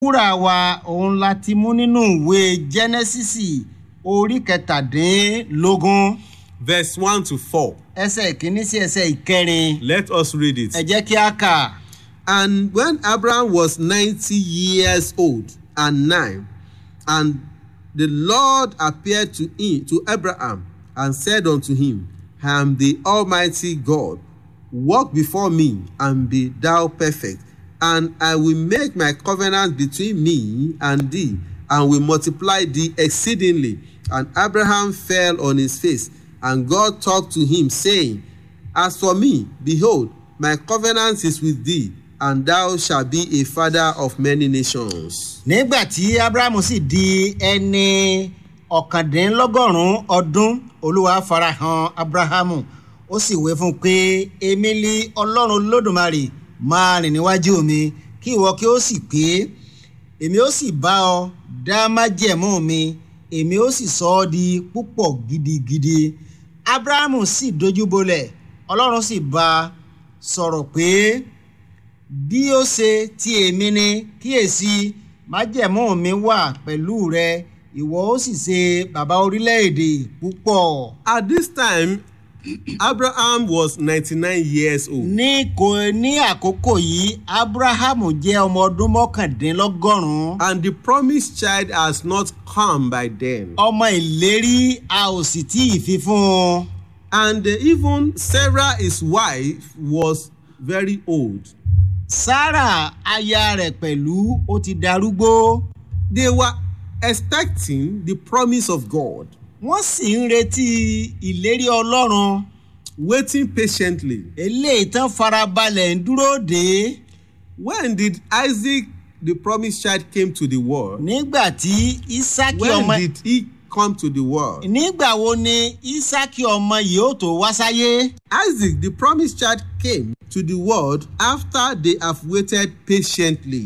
wúrà wa òun la ti mú nínú ìwé jẹ́nẹ́sísì orí kẹtàdínlógún verse 1 to 4. ẹsẹ̀ ìkíní sí ẹsẹ̀ ìkẹrin Let us read it. ẹ jẹ́ kí a kà. And when Abraham was 90 years old and nine, and the Lord appeared to him to Abraham and said unto him, I am the Almighty God. Walk before me and be thou perfect, and I will make my covenant between me and thee, and will multiply thee exceedingly. And Abraham fell on his face, and God talked to him, saying, As for me, behold, my covenant is with thee, and thou shalt be a father of many nations. nígbà tí abrahamu sì di ẹni ọ̀kàndínlọ́gọ́rùn-ún ọdún olúwa farahàn abrahamu ó sì wé fún un pé èmi lí ọlọ́run lódùmarè máa rìn níwájú mi kí ìwọ kí ó sì pé èmi ó sì bá ọ dá májẹ̀mú mi èmi ó sì sọ ọ́ di púpọ̀ gidigidi abrahamu sì dojú bolẹ̀ ọlọ́run sì bá a sọ̀rọ̀ pé bí ó ṣe ti èmi ni kíyèsí májẹ̀mú mi wà pẹ̀lú rẹ ìwọ ó sì ṣe bàbá orílẹ̀-èdè púpọ̀. At this time, Abraham was 99 years old. ní kò ní àkókò yìí abrahamu jẹ́ ọmọ ọdún mọ́kàndínlọ́gọ́rùn-ún And the promised child has not come by then. ọmọ ìlérí a ò sì tí ì fi fún un. And uh, even Sarah, his wife, was very old. sarah aya rẹ̀ pẹ̀lú ó ti darúgbó They were expecting the promise of God, wọ́n sì ń retí ìlérí ọlọ́run waiting patiently. eléyìí tán farabalẹ̀ ń dúró dé When did Isaac, the promised child, came to the world? nígbà tí isaki When ọmọ did he come to the world? nígbà wo ni isaki ọmọ yìí ó tó wá sáyé Isaac, the promised child, came to the world after they have waited patiently.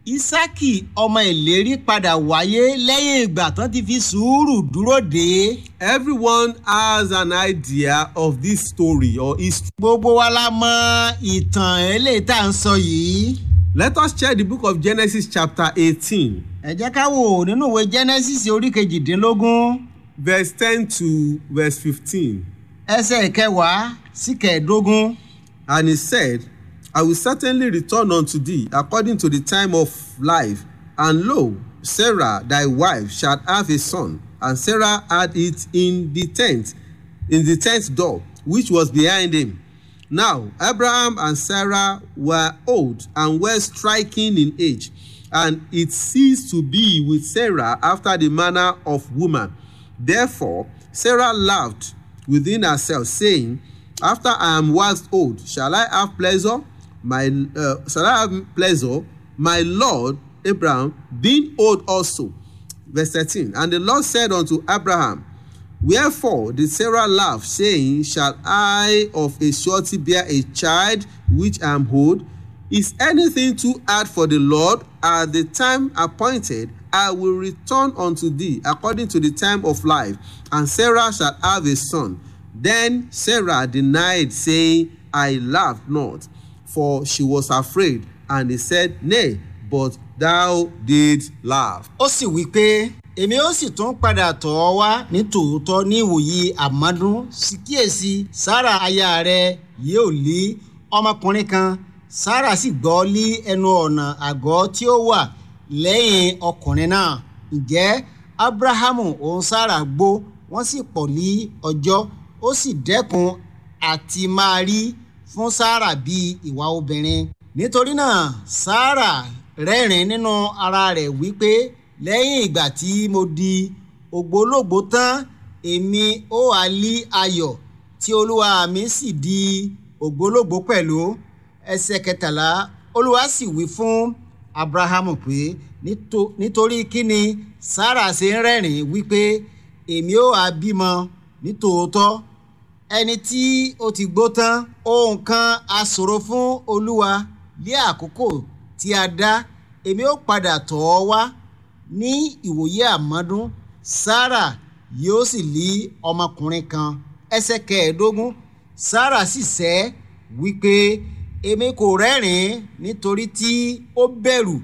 isaki ọmọ ìlérí padà wáyé lẹ́yìn ìgbà tán ti fi sùúrù dúró dé Everyone has an idea of this story or history. gbogbo wa la mọ ìtàn eléyìí tá à ń sọ yìí Let us check the book of Genesis, chapter 18, ẹ jẹ́ ká wò nínú ìwé genesis orí kejìdínlógún verse 10 to verse 15. ẹsẹ̀ kẹwàá sí kẹẹ̀ẹ́dógún. And he said, I will certainly return unto thee according to the time of life. And lo, Sarah thy wife shall have a son. And Sarah had it in the tent, in the tent door, which was behind him. Now Abraham and Sarah were old and were striking in age, and it ceased to be with Sarah after the manner of woman. Therefore Sarah laughed within herself, saying, After I am waxed old, shall I have pleasure? My uh, shall I have pleasure? My Lord Abraham, being old also. Verse 13. And the Lord said unto Abraham, Wherefore did Sarah laugh, saying, Shall I of a surety bear a child which I am old? Is anything too hard for the Lord? At the time appointed, I will return unto thee according to the time of life, and Sarah shall have a son. Then Sarah denied, saying, I laughed not, for she was afraid. And he said, Nay, but thou didst laugh. ó sì wí pé èmi ó sì tún padà tọ̀ ọ́ wá ní tòótọ́ ní ìwòyí àmọ́dún sì kíyèsí sára aya rẹ yóò lé ọmọkùnrin kan sára sì gbọ́ lé ẹnu ọ̀nà àgọ́ tí ó wà lẹ́yìn ọkùnrin náà ǹjẹ́ abrahamu òun sára gbó wọ́n sì pọ̀ ní ọjọ́ ó sì dẹ́kun àti máa rí fún sára bíi ìwà obìnrin nítorí náà sára rẹ́rìn nínú ara rẹ̀ wípé lẹ́yìn ìgbà tí mo di ògbólógbò tán èmi ó wá lí ayọ̀ tí olúwa mi sì di ògbólógbò pẹ̀lú ẹsẹ̀ kẹtàlá olúwa sì wí fún abrahamu pé "Nítò- nítorí kíni sára ṣe ń rẹ́rìn wípé èmi ó wá bímọ nítòótọ́ ẹni tí ó ti gbó tán ohun kan a ṣòro fún olúwa ní àkókò tí a dá èmi ó padà tọ̀ ọ́ wá ní ìwòye àmọ́dún sarah yóò sì lé ọmọkùnrin kan ẹsẹ̀ kẹẹ̀ẹ́dógún sarah sì sẹ́ wípé èmi kò rẹ́rìn-ín nítorí tí ó bẹ̀rù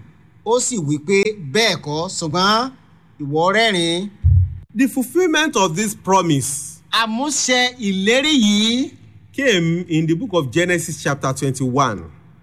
ó sì wí pé bẹ́ẹ̀ kọ́ ṣùgbọ́n ìwọ rẹ́rìn-ín The fulfillment of this promise àmúṣẹ ìlérí yìí came in the book of Genesis, chapter 21.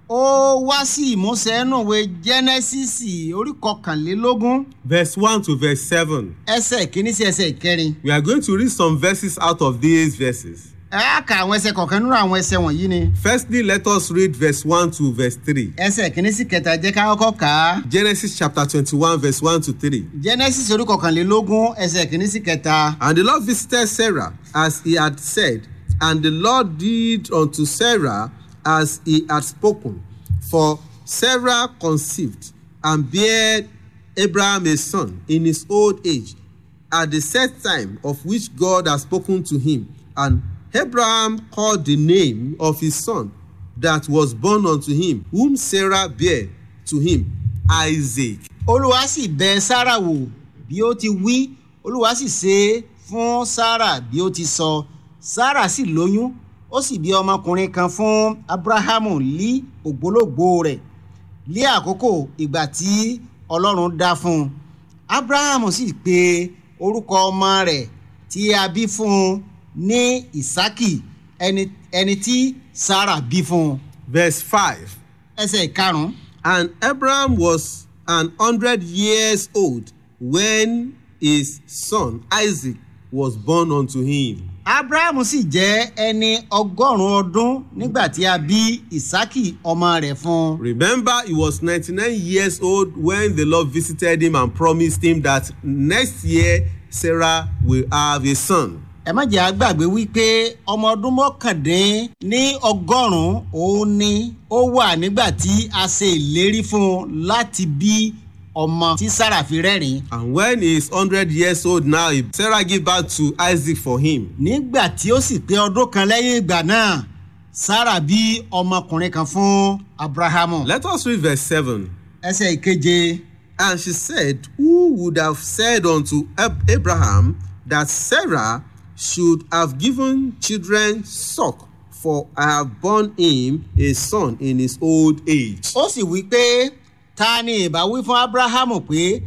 ó wá sí ìmúṣẹ nínú ìwé jẹ́nẹ́sísì orí kọkànlélógún Verse 1 to verse 7. ẹsẹ̀ kìíní sí ẹsẹ̀ ìkẹrin We are going to read some verses out of these verses. ẹ á ka àwọn ẹsẹ̀ kọ̀ọ̀kan nínú àwọn ẹsẹ̀ wọ̀nyí ni Firstly, let us read verse 1 to verse 3. ẹsẹ̀ kìíní sí kẹta jẹ́ ká kọ́kọ́ kà á Genesis chapter 21, verse 1 to 3. jẹ́nẹ́sísì orí kọkànlélógún ẹsẹ̀ kìíní sí kẹta And the Lord visited Sarah as he had said, and the Lord did unto Sarah as he had spoken. For Sarah conceived and bare Abraham a son in his old age, at the set time of which God had spoken to him. And Abraham called the name of his son that was born unto him, whom Sarah bare to him, Isaac. olúwa sì bẹ sára wò bí ó ti wí olúwa sì ṣe é fún sára bí ó ti sọ sára sì lóyún ó sì bí ọmọkùnrin kan fún abrahamu lí ògbólógbòó rẹ̀ lé àkókò ìgbà tí ọlọ́run dá fún un abrahamu sì pe orúkọ ọmọ rẹ̀ tí a bí fún un ní ìsákì ẹni ẹni tí sára bí fún un Verse 5. ẹsẹ̀ ìkarùn-ún And Abraham was an hundred years old when his son Isaac was born unto him. abrahamu sì jẹ́ ẹni ọgọ́rùn-ún ọdún nígbà tí a bí ìsákì ọmọ rẹ̀ fún un. Remember, he was 99 years old when the Lord visited him and promised him that next year Sarah will have a son. ẹ má jẹ́ àgbàgbé wípé ọmọ ọdún mọ́kàndín ní ọgọ́rùn-ún òun ni ó wà nígbà tí a ṣe ìlérí fún un láti bí ọmọ tí sára fi rẹ́rìn. And when he is 100 years old now, he- Sarah gave birth to Isaac for him. nígbà tí ó sì pé ọdún kan lẹ́yìn ìgbà náà sára bí ọmọkùnrin kan fún abrahamu. Let us read verse 7. ẹsẹ̀ ìkeje And she said, Who would have said unto Ab- Abraham that Sarah should have given children suck? For I have borne him a son in his old age. ó sì wí pé ta ni ìbá wí fún abrahamu pé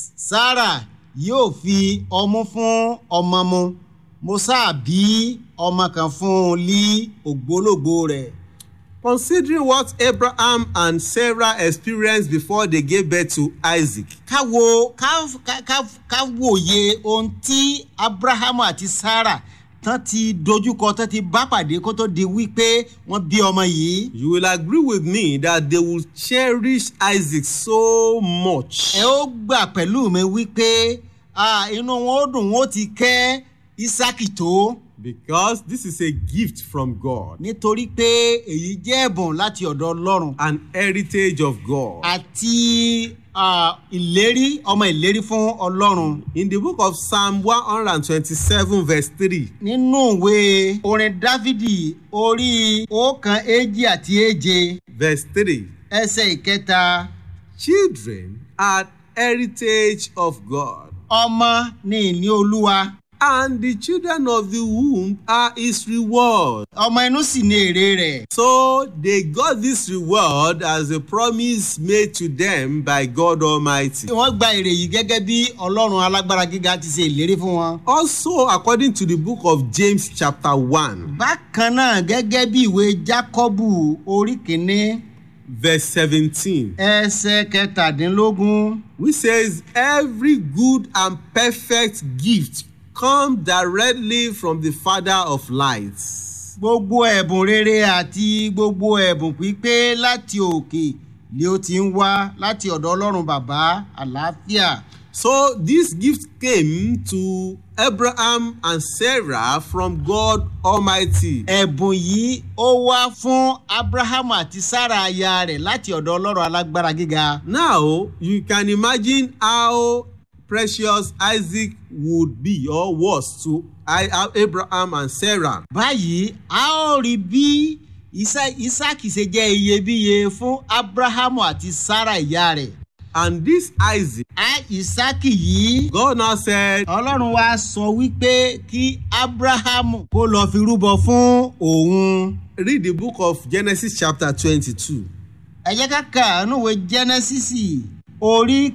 sára yóò fi ọmú fún ọmọ mu mo sáà bí ọmọ kan fún un lí ògbólógbò rẹ̀. Considering what Abraham and Sarah experienced before they gave birth to Isaac, ká wo ká ká- ká ká wòye ohun tí abrahamu àti sarah tán ti dojúkọ tán ti bá pàdé kó tó di wípé wọ́n bí ọmọ yìí. you will agree with me that they will cherish Isaac so much. ẹ ó gbà pẹ̀lú mi wípé ah, inú wọn ó dùn wọn ó ti kẹ́ isaki tó Because this is a gift from God, nítorí pé èyí jẹ́ ẹ̀bùn láti ọ̀dọ̀ ọlọ́run an heritage of God. àti ah, ìlérí ọmọ ìlérí fún ọlọ́run. In the book of Psalm 127, verse 3, nínú ìwé orin dávidi orí ọ̀kan èjì àti èje verse 3, ẹsẹ̀ ìkẹta children are heritage of God, ọmọ ní ìní olúwa and the children of the womb are his reward. ọmọ inú sì ní èrè rẹ̀. So they got this reward as a promise made to them by God Almighty. wọ́n gba èrè yìí gẹ́gẹ́ bí ọlọ́run alágbára gíga ti ṣe ìlérí fún wọn. Also, according to the book of James, chapter 1, bákan náà gẹ́gẹ́ bí ìwé jákọ́bù orí kìíní verse 17, ẹsẹ̀ kẹtàdínlógún which says, Every good and perfect gift come directly from the Father of lights. gbogbo ẹ̀bùn rere àti gbogbo ẹ̀bùn pípé láti òkè ni ó ti ń wá láti ọ̀dọ̀ ọlọ́run bàbá àlàáfíà. So, this gift came to Abraham and Sarah from God Almighty. ẹ̀bùn yìí ó wá fún abrahamu àti sarah aya rẹ̀ láti ọ̀dọ̀ ọlọ́run alágbára gíga. Now, you can imagine how precious Isaac would be or was to I- Abraham and Sarah. báyìí a ó rí bí Isa- isaki ṣe jẹ́ iyebíye fún abrahamu àti sarah ìyá rẹ̀. And this Isaac, a isaki yìí God now said, ọlọ́run wa sọ wípé kí abrahamu kó lọ fi rúbọ fún òun. read the book of Genesis chapter 22. ẹ jẹ́ ká kà nínú ìwé jẹ́nẹ́sísì orí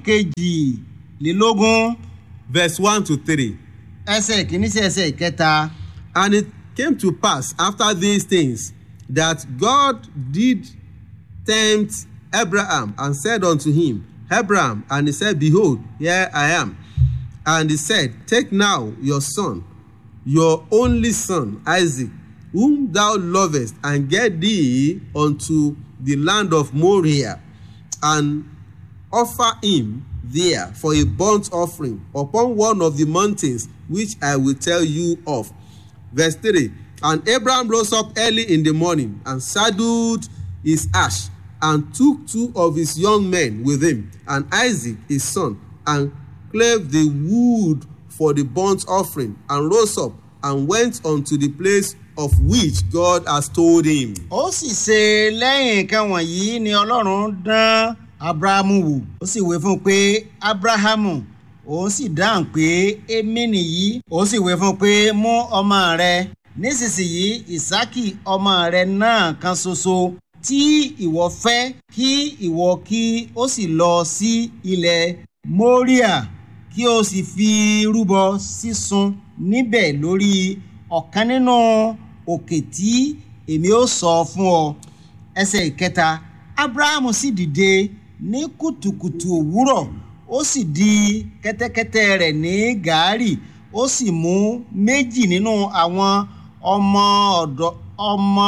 kejìlélógún verse 1 to 3. ẹsẹ̀ kìíní sí ẹsẹ̀ ìkẹta. And it came to pass after these things that God did tempt Abraham and said unto him, Abraham, and he said, Behold, here I am. And he said, Take now your son, your only son, Isaac, whom thou lovest, and get thee unto the land of Moriah, and offer him there for a burnt offering upon one of the mountains which I will tell you of. Verse 3 And Abraham rose up early in the morning and saddled his ass and took two of his young men with him and Isaac his son and clave the wood for the burnt offering and rose up and went unto the place of which God has told him. ó sì ṣe lẹ́yìn nǹkan wọ̀nyí ni ọlọ́run dán abrahamu wò ó sì wé fún un pé abrahamu òun sì dáhùn pé èmi nìyí ó sì wé fún un pé mú ọmọ rẹ nísinsìnyí ìsákì ọmọ rẹ náà kan ṣoṣo tí ìwọ fẹ́ kí ìwọ kí ó sì lọ sí ilẹ̀ moria kí o sì fi rúbọ sísun níbẹ̀ lórí ọ̀kan nínú òkè tí èmi ó sọ fún ọ ẹsẹ̀ ìkẹta abrahamu sì dìde ní kùtùkùtù òwúrọ̀ ó sì di kẹ́tẹ́kẹ́tẹ́ rẹ̀ ní gàárì ó sì mú méjì nínú àwọn ọmọ ọ̀dọ́ ọmọ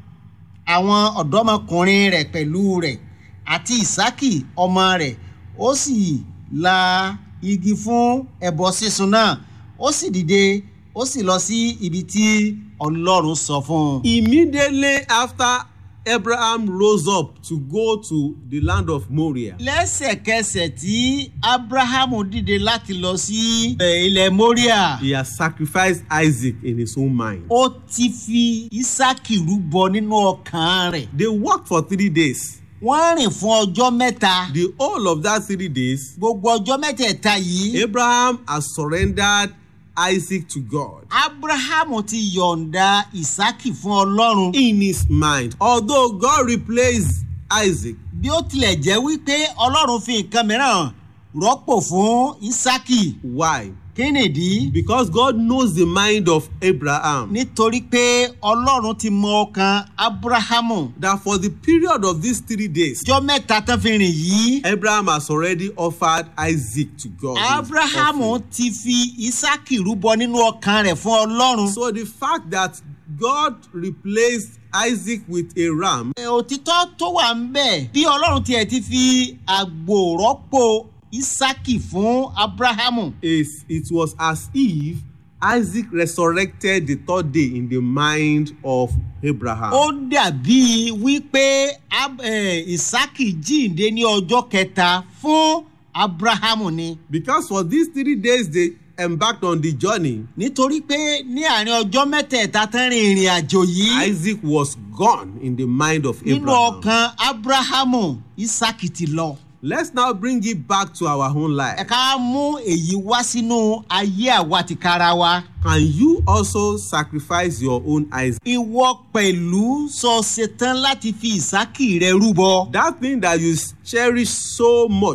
àwọn ọ̀dọ́mọkùnrin rẹ̀ pẹ̀lú rẹ̀ àti ìsákì ọmọ rẹ̀ ó sì la igi fún ẹbọ sísun náà ó sì dìde ó sì lọ sí ibi tí ọlọ́run sọ fún un. Immediately after Abraham rose up to go to the land of Moriah, lẹ́sẹ̀kẹsẹ̀ tí abrahamu dìde láti lọ sí eh, ilẹ̀ moria he has sacrificed Isaac in his own mind. ó ti fi isaki rúbọ nínú ọkàn rẹ̀ They worked for three days. wọ́n rìn fún ọjọ́ mẹ́ta The whole of that three days, gbogbo ọjọ́ mẹ́tẹ̀ẹ̀ta yìí Abraham has surrendered Isaac to God. abrahamu ti yọ̀ǹda isaki fún ọlọ́run In his mind, although God replaced Isaac, bí ó tilẹ̀ jẹ́ wípé ọlọ́run fi nǹkan mìíràn rọ́pò fún isaki why? kí nìdí Because God knows the mind of Abraham. nítorí pé ọlọ́run ti mọ ọkàn abrahamu That for the period of these three days, ọjọ́ mẹ́ta tán fi rìn yìí Abraham has already offered Isaac to God. in his abrahamu offering. ti fi isaki rúbọ nínú ọkàn rẹ̀ fún ọlọ́run. So the fact that God replaced Isaac with a ram Ẹ, òtítọ́ tó wà ń bẹ̀ bí ọlọ́run tiẹ̀ ti fi àgbò rọ́pò isaki fún abrahamu. is it was as if Isaac resurrected the third day in the mind of Abraham. ó dàbí wípé Ab- eh, isaki jíǹde ní ọjọ́ kẹta fún abrahamu ni. Because for these three days they embarked on the journey, nítorí pé ní àárín ọjọ́ mẹ́tẹ̀ẹ̀ta tán rin ìrìn àjò yìí Isaac was gone in the mind of nínú Abraham. ọkàn abrahamu isaki ti lọ. Let's now bring it back to our own ẹ life. ká mú èyí wá sínú ayé àwa tìkára wa. Can you also sacrifice your own Isaac? ìwọ pẹ̀lú sọ ṣetán láti fi ìsákì rẹ rúbọ. That thing that you cherish so much,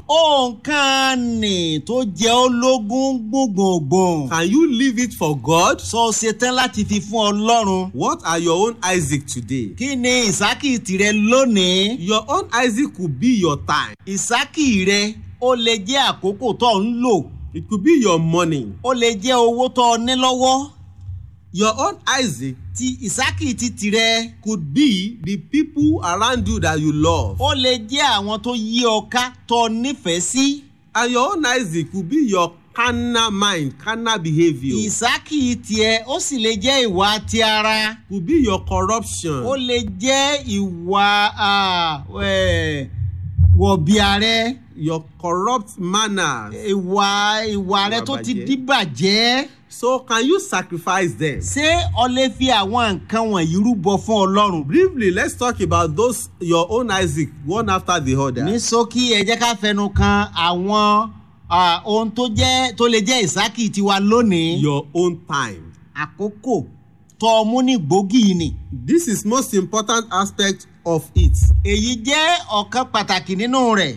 òǹkan nì tó jẹ́ ológun gbùngbùngbùn. can you leave it for God? sọ ṣetán láti fi fún ọlọ́run. What are your own Isaac today? kí ni ìsákì tìrẹ lónìí? Your own Isaac could be your time. ìsákì rẹ ó lè jẹ́ àkókò tó ń lò. It could be your money. ó lè jẹ́ owó tó o ní lọ́wọ́. Your own Isaac ti ìsákì ti tìrẹ. could be the people around you that you love. ó lè jẹ́ àwọn tó yí ọ ká tó o nífẹ̀ẹ́ sí. And your own Isaac could be your carnal mind, carnal behavior. ìsákì tiẹ̀ ó sì lè jẹ́ ìwà ti ara. Could be your corruption. ó lè jẹ́ ìwà ah, eh, wọ̀bìà rẹ your corrupt manners. ìwà ìwà rẹ Ìwà tó ti bàjẹ́. díbàjẹ́. So can you sacrifice them? ṣé o lè fi àwọn nǹkan wọ̀nyí rúbọ fún ọlọ́run? Briefly, let's talk about those your own Isaac, one after the other. ní ṣókí ẹ jẹ́ ká fẹnu kan àwọn ah, ohun tó jẹ́ tó lè jẹ́ ìsákì tiwa lónìí. Your own time. àkókò tó o mú ní gbòógì ni. This is most important aspect of it. èyí jẹ́ ọ̀kan pàtàkì nínú rẹ̀.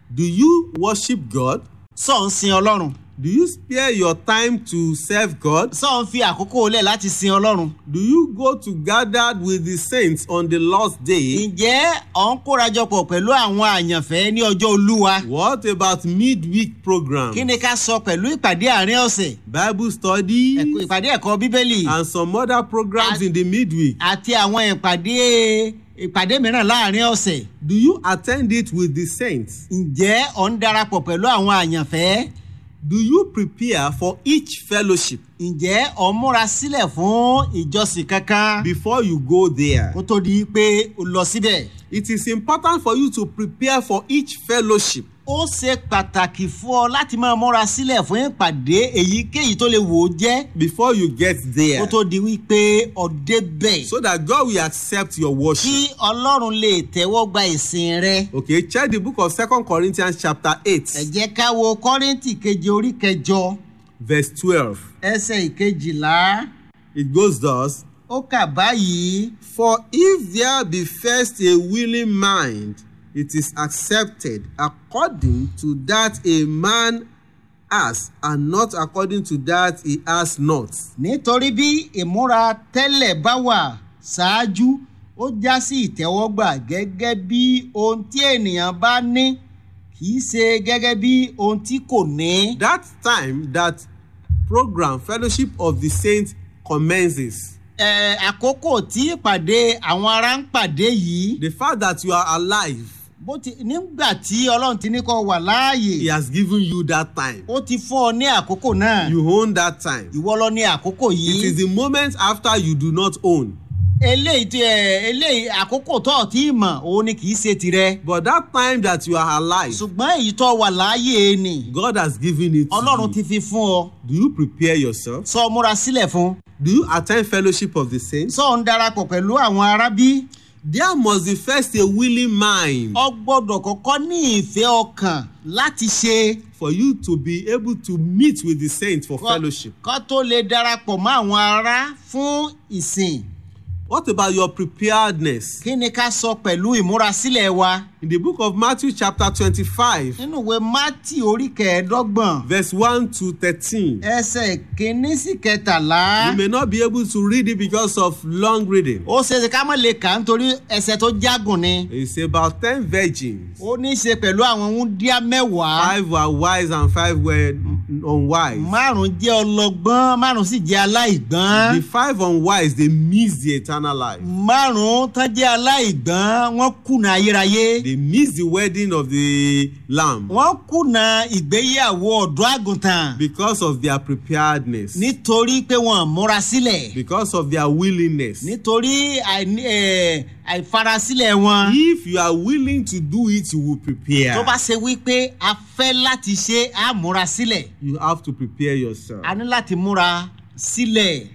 Do you worship God? sọ ń sin ọlọ́run Do you spare your time to serve God? sọ ń fi àkókò lẹ̀ láti sin ọlọ́run. Do you go to gather with the saints on the Lord's day? ǹjẹ́ ọ̀ ń kórajọpọ̀ pẹ̀lú àwọn àyànfẹ́ ní ọjọ́ olúwa? What about midweek programs? kí ni ká sọ pẹ̀lú ìpàdé àárín ọ̀sẹ̀ Bible study ẹ̀kọ́- ìpàdé ẹ̀kọ́ bíbélì and some other programs And- in the midweek. àti àwọn ìpàdé ìpàdé mìíràn láàárín ọ̀sẹ̀? Do you attend it with the saints? ǹjẹ́ ọ̀ ń darapọ̀ pẹ̀lú àwọn àyànfẹ́? Do you prepare for each fellowship ǹjẹ́ ọ̀ ń múra sílẹ̀ fún ìjọsìn kankan before you go there? kó tó di pé o lọ síbẹ̀? It is important for you to prepare for each fellowship ó ṣe pàtàkì fún ọ láti máa múra sílẹ̀ fún ìpàdé èyíkéyìí tó lè wò ó jẹ́ before you get there kó tó di wípé ọ débẹ̀. so that God will accept your worship. kí ọlọ́run lè tẹ́wọ́ gba ìsìn rẹ. Okay, check the book of Second Corinthians chapter ẹ 8 jẹ́ ká wo kọ́rìntì keje orí kẹjọ verse 12. ẹsẹ̀ ìkejìlá It goes thus, ó kà báyìí. For if there be first a willing mind, it is accepted according to that a man has, and not according to that he has not. nítorí bí ìmúra tẹ́lẹ̀ bá wà ṣáájú ó já sí ìtẹ́wọ́gbà gẹ́gẹ́ bí ohun tí ènìyàn bá ní kì í ṣe gẹ́gẹ́ bí ohun tí kò ní. That time that program fellowship of the saints commences. Ẹ, àkókò tí ìpàdé àwọn ará ń pàdé yìí The fact that you are alive, bó ti nígbà tí ọlọ́run ti ní kó wà láàyè he has given you that time. ó ti fún ọ ní àkókò náà You own that time. ìwọ lọ ní àkókò It yìí is the moment after you do not own. eléyìí tí ẹ eléyìí àkókò tó ọ̀ tí ì mọ̀ òun ni kì í ṣe tirẹ̀ But that time that you are alive, ṣùgbọ́n èyí tó wà láàyè ni God has given it to ọlọ́run you. ti fi fún ọ Do you prepare yourself? sọ múra sílẹ̀ fún Do you attend fellowship of the saints? sọ ń darapọ̀ pẹ̀lú àwọn arábí There must be first a willing mind ọ gbọ́dọ̀ kọ́kọ́ ní ìfẹ́ ọkàn láti ṣe for you to be able to meet with the saints for fellowship. kọ́ tó lè darapọ̀ mọ́ àwọn ará fún ìsìn What about your preparedness? kí ni ká sọ pẹ̀lú ìmúrasílẹ̀ wa In the book of Matthew, chapter 25, nínú ìwé mátì orí kẹẹ̀ẹ́dọ́gbọ̀n verse 1 to 13, ẹsẹ̀ kínní sí kẹtàlá you may not be able to read it because of long reading. ó ṣeéṣe ká má lè kà á nítorí ẹsẹ̀ tó jágùn ni It's about 10 virgins. ó ní í ṣe pẹ̀lú àwọn wúndíá mẹ́wàá Five were wise and five were unwise. márùn jẹ́ ọlọ́gbọ́n márùn sì jẹ́ aláìgbọ́n The five unwise, they missed the eternal life. márùn tán jẹ́ aláìgbọ́n wọ́n kùnà ayérayé They missed the wedding of the lamb wọ́n kùnà ìgbéyàwó ọ̀dọ́ àgùntàn because of their preparedness, nítorí pé wọ́n múra sílẹ̀ because of their willingness. nítorí àìní- eh, àìfarasílẹ̀ wọn. If you are willing to do it, you will prepare. tó bá ṣe wípé a fẹ́ láti ṣe á múra sílẹ̀ You have to prepare yourself. a ní láti múra sílẹ̀.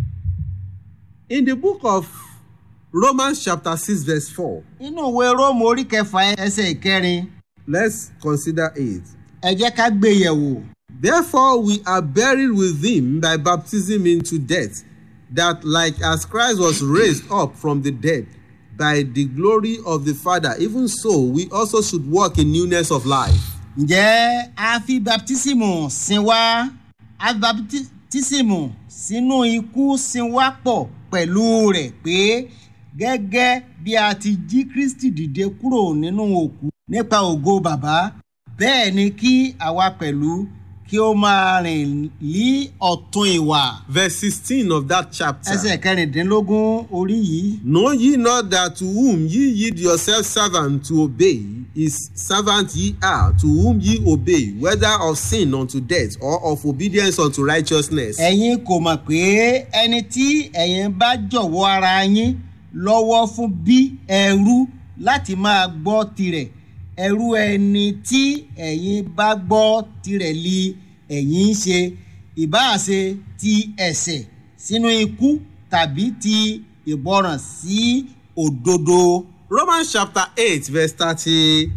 In the book of Romans, chapter 6, verse 4, nínú ìwé róòmù orí kẹfà ẹsẹ̀ ìkẹrin let's consider it. ẹ jẹ́ ká gbé yẹ̀wò. Therefore, we are buried with him by baptism into death, that like as Christ was raised up from the dead by the glory of the Father, even so we also should walk in newness of life. ǹjẹ́ a fi baptisimu sin wá a fi baptisimu sínú ikú sin wá pọ̀ pẹ̀lú rẹ̀ pé gẹ́gẹ́ bí a ti jí kristi dìde kúrò nínú òkú nípa ògo bàbá bẹ́ẹ̀ ni kí àwa pẹ̀lú kí ó máa rìn lí ọ̀tún ìwà. Verse 16 of that chapter. ẹsẹ̀ kẹrìndínlógún orí yìí. Know ye not that to whom ye yield yourselves servant to obey, is servant ye are, to whom ye obey, whether of sin unto death or of obedience unto righteousness. ẹ̀yin kò mọ̀ pé ẹni tí ẹ̀yin bá jọ̀wọ́ ara yín lọ́wọ́ fún bí ẹrú láti máa gbọ́ tirẹ̀ ẹrú ẹni tí ẹ̀yin bá gbọ́ tirẹ̀ li ẹ̀yin ń ṣe ìbáàṣe ti ẹ̀ṣẹ̀ sínú ikú tàbí ti ìgbọràn sí òdodo. Romans chapter 8, verse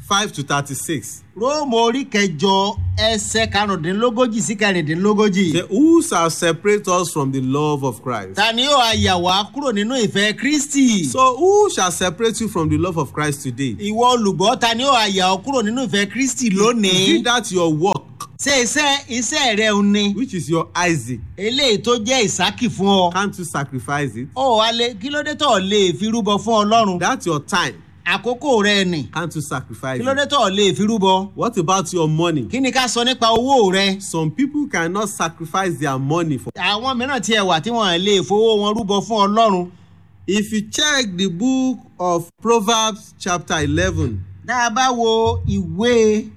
5 to 36. róòmù orí kẹjọ ẹsẹ karùndínlógójì sí kẹrìndínlógójì. Say, Who shall separate us from the love of Christ? ta ni yóò àyà wá kúrò nínú ìfẹ́ kristi. So, who shall separate you from the love of Christ today? ìwọ olùgbọ́ ta ni yóò àyà ọ kúrò nínú ìfẹ́ kristi Is lónìí. it that your work, ṣé iṣẹ́ iṣẹ́ rẹ ò ní. which is your Isaac, eléyìí tó jẹ́ ìsákì fún ọ. can't you sacrifice it? ó wá lé kí ló dé tó lè fi rúbọ fún ọlọ́run. That's your time, àkókò rẹ nì. can't you sacrifice kí ló dé it? tó lè fi rúbọ. What about your money? kí ni ká sọ nípa owó rẹ. Some people cannot sacrifice their money for. àwọn mìíràn tiẹ̀ wà tí wọ́n lè fowó wọn rúbọ fún ọlọ́run. If you check the book of Proverbs, chapter 11, tá a bá wo ìwé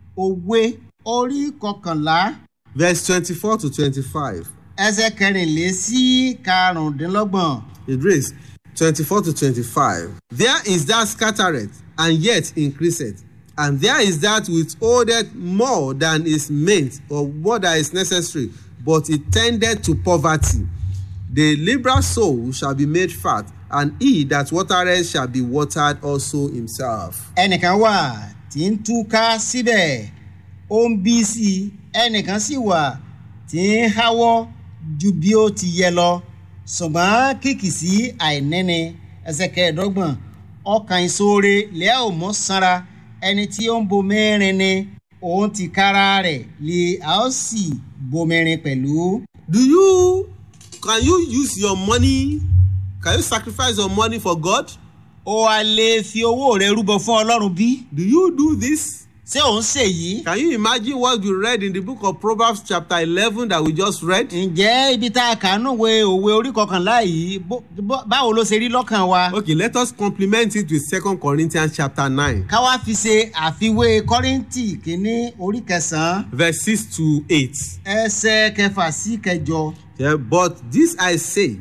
òwe orí kọkànlá verse 24 to 25, ẹsẹ̀ kẹrìnlé sí karùndínlọ́gbọ̀n. it reads 24 to 25. There is that scattereth and yet increaseth, and there is that withholdeth more than is meant or more than is necessary, but it tendeth to poverty. The liberal soul shall be made fat, and he that watereth shall be watered also himself. ẹnìkan wà tí ń túká síbẹ̀ ó ń bí sí i ẹnìkan sì wà tí ń háwọ́ ju bí ó ti yẹ lọ ṣùgbọ́n kìkì sí àìníni ẹsẹ̀ kẹẹ̀ẹ́dọ́gbọ̀n ọkàn ìṣoore lẹ́ẹ̀ ò mọ́ sanra ẹni tí ó ń bomirin ni òun ti kára rẹ̀ lè a ó sì bomirin pẹ̀lú. Do you can you use your money? Can you sacrifice your money for God? ó wá lè fi owó rẹ̀ rúbọ fún ọlọ́run bí? Do you do this? ṣé òun ṣèyí? Can you imagine what you read in the book of Proverbs chapter eleven that we just read? ǹjẹ́ ibi tá a kà nù wé òwe orí kọkànlá yìí bó- bó- báwo ló ṣe rí lọ́kàn wa. Okay, let us complement it with second Corinthians chapter nine ká wá fi ṣe àfiwé kọ́rìntì kínní orí kẹsàn-án verse six to eight. ẹsẹ̀ kẹfà sí kẹjọ. Yeah, but this I say,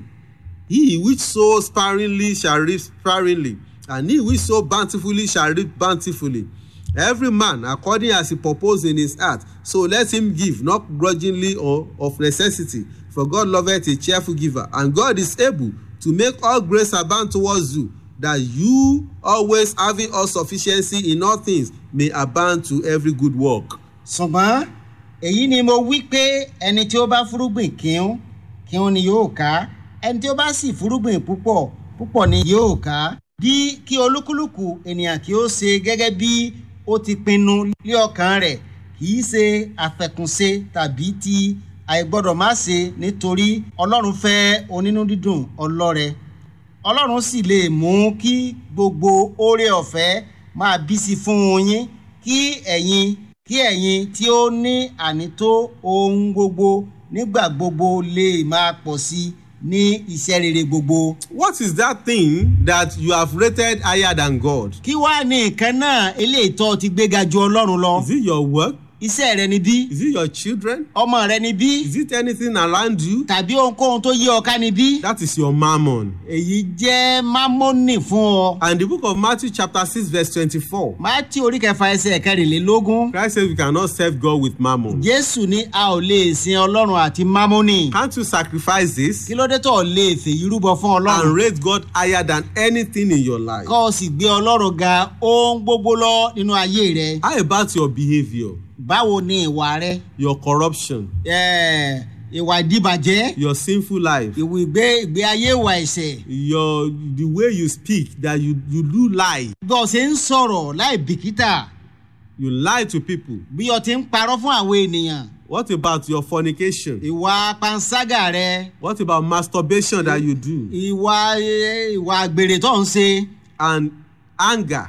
he which sows sparingly shall reap sparingly, and he which sows bountifully shall reap bountifully. Every man according as he purpose in his heart, so let him give, not grudgingly or of necessity. For God loveth a cheerful giver, and God is able to make all grace abound towards you, that you always having all sufficiency in all things may abound to every good work. ṣùgbọ́n èyí ni mo wí pé ẹni tí ó bá fúrúgbìn kíún kíún ni yóò ká ẹni tí ó bá sì fúrúgbìn púpọ̀ púpọ̀ ni yóò ká bí kí olúkúlùkù ènìyàn kí ó ṣe gẹ́gẹ́ bí ó ti pinnu lé ọkàn rẹ̀ kì í ṣe àfẹkùnṣe tàbí ti àìgbọ́dọ̀ má ṣe nítorí ọlọ́run fẹ́ onínú dídùn ọlọ́rẹ ọlọ́run sì lè mú kí gbogbo oore ọ̀fẹ́ máa bí sí fún yín kí ẹ̀yin kí ẹ̀yin tí ó ní ànító ohun gbogbo nígbà gbogbo lè máa pọ̀ sí ní iṣẹ́ rere gbogbo. What is that thing that you have rated higher than God? kí wàá ní nǹkan náà eléyìí tó ti gbéga ju ọlọ́run lọ. Is it your work? iṣẹ́ rẹ ni bí Is it your children? ọmọ rẹ ni bí Is it anything around you? tàbí ohunkóhun tó yí ọ ká ni bí. That is your mammon. èyí jẹ́ mámọ́nì fún ọ. And the book of Matthew chapter 6 verse 24. mátí orí kẹfà ẹsẹ̀ kẹrìnlélógún. Christ says we cannot serve God with mammon. jésù ní a ò lè sin ọlọ́run àti mámọ́nì. Can't you sacrifice this kí ló dé tó o lè fèyí rúbọ fún and ọlọ́run. rate God higher than anything in your life? kọ́ ọ sì gbé ọlọ́run ga ohun gbogbo lọ nínú ayé rẹ. How about your behavior, báwo ni ìwà rẹ your corruption, Ẹ̀, ìwà ìdíbàjẹ́ your sinful life, ìwà ìgbé ìgbé ayé ìwà ẹ̀ṣẹ̀ your the way you speak that you you do lie, bí o ṣe ń sọ̀rọ̀ láì bìkítà you lie to people. bí o ti ń parọ́ fún àwọn ènìyàn What about your fornication? ìwà panṣágà rẹ What about masturbation that you do ìwà eh, ìwà àgbèrè tó ń ṣe and anger,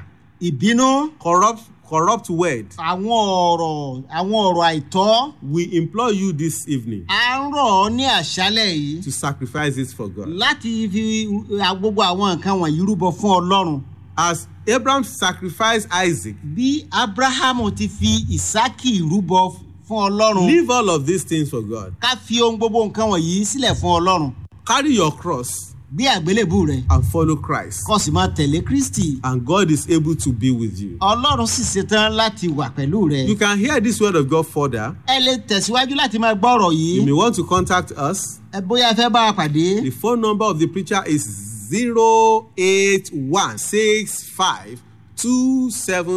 ìbínú corrupt corrupt word? àwọn ọ̀rọ̀ àwọn ọ̀rọ̀ àìtọ́ We implore you this evening à ń rọ̀ ọ́ ní àṣálẹ̀ yìí to sacrifice this for God. láti fi uh, gbogbo àwọn nǹkan wọ̀nyí rúbọ fún ọlọ́run As Abraham sacrificed Isaac, bí abrahamu ti fi ìsákì rúbọ fún ọlọ́run leave all of these things for God. ká fi ohun gbogbo nǹkan wọ̀nyí sílẹ̀ fún ọlọ́run Carry your cross bí àgbélébù rẹ and follow Christ, kó sì máa tẹ̀lé kristi and God is able to be with you. ọlọ́run sì ṣetán láti wà pẹ̀lú rẹ You can hear this word of God further. ẹ lè tẹ̀síwájú láti máa gbọ́ ọ̀rọ̀ You may yìí want to contact us. ẹ bóyá ẹ fẹ́ bá wa pàdé The phone number of the preacher is 0816527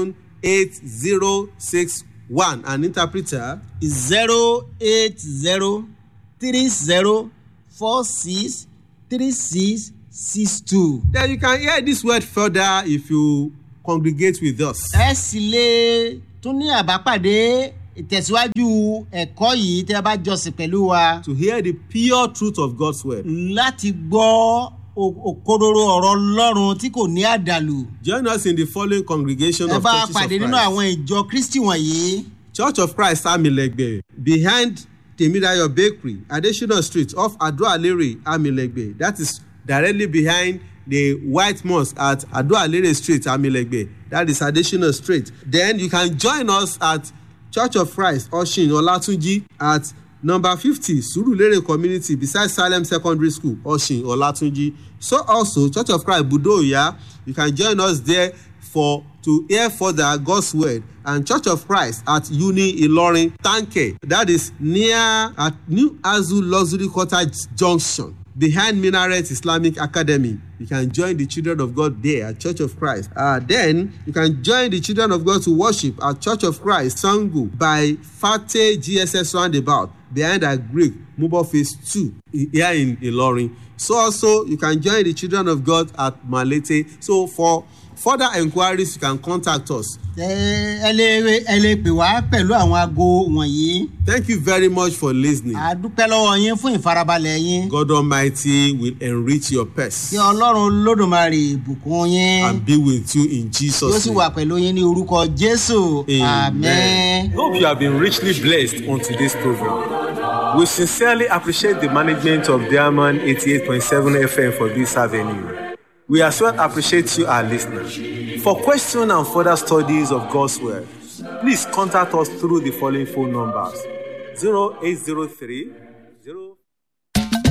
eight zero six one an interpreter zero eight zero three zero four six three six six two. then you can hear this word further if you congregate with us. ẹ sì lè tún ní àbápàdé ìtẹ̀síwájú ẹ̀kọ́ yìí tẹ́ ẹ bá jọsìn pẹ̀lú wa to hear the pure truth of God's word. láti gbọ́ o- òkodoro ọ̀rọ̀ ọlọ́run tí kò ní àdàlù. Join us in the following congregation ẹ of bá churches of pàdé nínú Christ. àwọn ìjọ kristi wọ̀nyí Church of Christ Amilegbe behind Temidayo Bakery, Adesina Street off Adoalere Amilegbe. That is directly behind the White Mosque at Adoalere Street Amilegbe. That is Adesina Street. Then you can join us at Church of Christ Oshin Olatunji at number fifty Surulere Community beside Salem Secondary School Oshin Olatunji. So also Church of Christ Budoya, you can join us there for to hear further God's word and Church of Christ at Uni Ilorin Tanke that is near at New Azu Luxury Cottage Junction behind Minaret Islamic Academy. You can join the children of God there at Church of Christ. Uh, then you can join the children of God to worship at Church of Christ Sangu by Fate GSS roundabout behind a Greek Mubo phase two i- here in Ilorin. So also you can join the children of God at Malete. So for further enquiries you can contact us. ẹ ẹ lè ẹ lè pè wá pẹ̀lú àwọn aago wọ̀nyí Thank you very much for listening. a dúpẹ́ lọ́wọ́ yín fún ìfarabalẹ̀ yín God Almighty will enrich your purse kí ọlọ́run lódùmarè bùkún yín and be with you in yóò Jesus' sì name. wà pẹ̀lú yín ní orúkọ jésù Amen. àmín. Hope you have been richly blessed on today's program. We sincerely appreciate the management of Diamond 88.7 FM for this avenue. We as well appreciate you, our listeners. For questions and further studies of God's Word, please contact us through the following phone numbers 0803 0